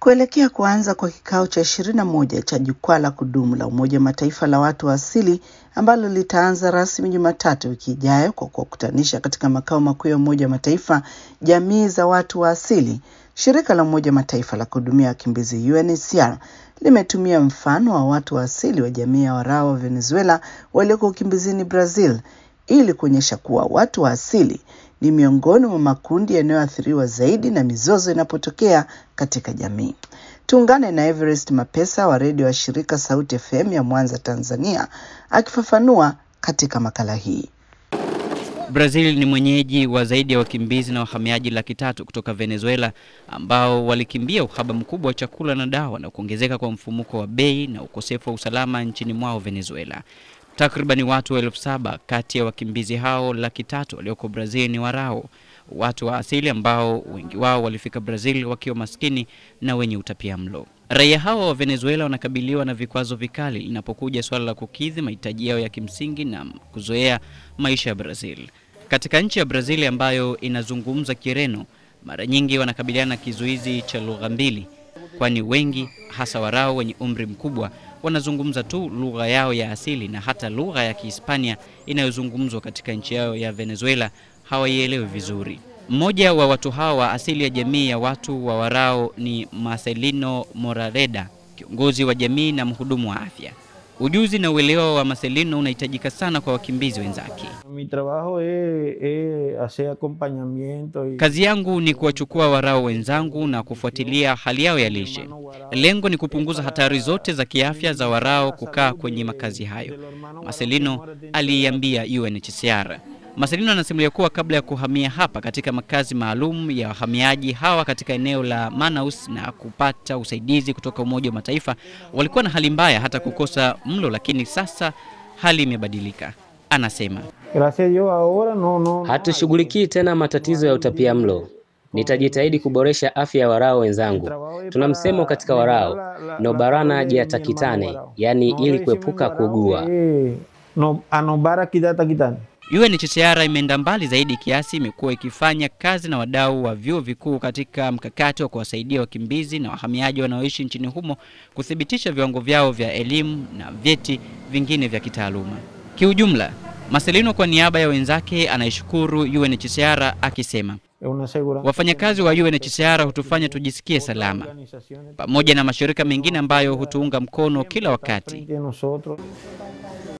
Kuelekea kuanza kwa kikao cha ishirini na moja cha jukwaa la kudumu la Umoja wa Mataifa la watu wa asili ambalo litaanza rasmi Jumatatu wiki ijayo kwa kuwakutanisha katika makao makuu ya Umoja wa Mataifa jamii za watu wa asili, shirika la Umoja wa Mataifa la kuhudumia wakimbizi UNHCR limetumia mfano wa watu wa asili wa jamii ya Warao wa Venezuela walioko ukimbizini Brazil ili kuonyesha kuwa watu wa asili ni miongoni mwa makundi yanayoathiriwa zaidi na mizozo inapotokea katika jamii. Tuungane na Everest Mapesa wa redio wa shirika Sauti FM ya Mwanza, Tanzania, akifafanua katika makala hii. Brazil ni mwenyeji wa zaidi ya wakimbizi na wahamiaji laki tatu kutoka Venezuela ambao walikimbia uhaba mkubwa wa chakula na dawa na kuongezeka kwa mfumuko wa bei na ukosefu wa usalama nchini mwao Venezuela. Takribani watu elfu saba kati ya wakimbizi hao laki tatu walioko Brazil ni Warao, watu wa asili ambao wengi wao walifika Brazil wakiwa maskini na wenye utapia mlo. Raia hawa wa Venezuela wanakabiliwa na vikwazo vikali linapokuja suala la kukidhi mahitaji yao ya kimsingi na kuzoea maisha ya Brazil. Katika nchi ya Brazil ambayo inazungumza Kireno, mara nyingi wanakabiliana na kizuizi cha lugha mbili, kwani wengi hasa Warao wenye umri mkubwa wanazungumza tu lugha yao ya asili na hata lugha ya Kihispania inayozungumzwa katika nchi yao ya Venezuela hawaielewi vizuri. Mmoja wa watu hawa wa asili ya jamii ya watu wa Warao ni Marcelino Morareda, kiongozi wa jamii na mhudumu wa afya. Ujuzi na uelewa wa Marcelino unahitajika sana kwa wakimbizi wenzake. Mi trabajo es, es hacer acompañamiento y... Kazi yangu ni kuwachukua Warao wenzangu na kufuatilia hali yao ya lishe. Lengo ni kupunguza hatari zote za kiafya za Warao kukaa kwenye makazi hayo, Marcelino aliiambia UNHCR. Marcelino anasimulia kuwa kabla ya kuhamia hapa katika makazi maalum ya wahamiaji hawa katika eneo la Manaus na kupata usaidizi kutoka Umoja wa Mataifa, walikuwa na hali mbaya hata kukosa mlo, lakini sasa hali imebadilika. Anasema Gracias a Dios ahora no, no, no Hatushughulikii tena matatizo ya utapia mlo. Nitajitahidi kuboresha afya ya Warao wenzangu. Tuna msemo katika Warao, no barana jiatakitane, yaani ili kuepuka kuugua. Eh, no, anobara kidata kitani UNHCR imeenda mbali zaidi kiasi imekuwa ikifanya kazi na wadau wa vyuo vikuu katika mkakati wa kuwasaidia wakimbizi na wahamiaji wanaoishi nchini humo kuthibitisha viwango vyao vya elimu na vyeti vingine vya kitaaluma. Kiujumla, Marcelino kwa niaba ya wenzake anaishukuru UNHCR akisema es una segura wafanyakazi wa UNHCR hutufanya tujisikie salama pamoja na mashirika mengine ambayo hutuunga mkono kila wakati. frente a nosotros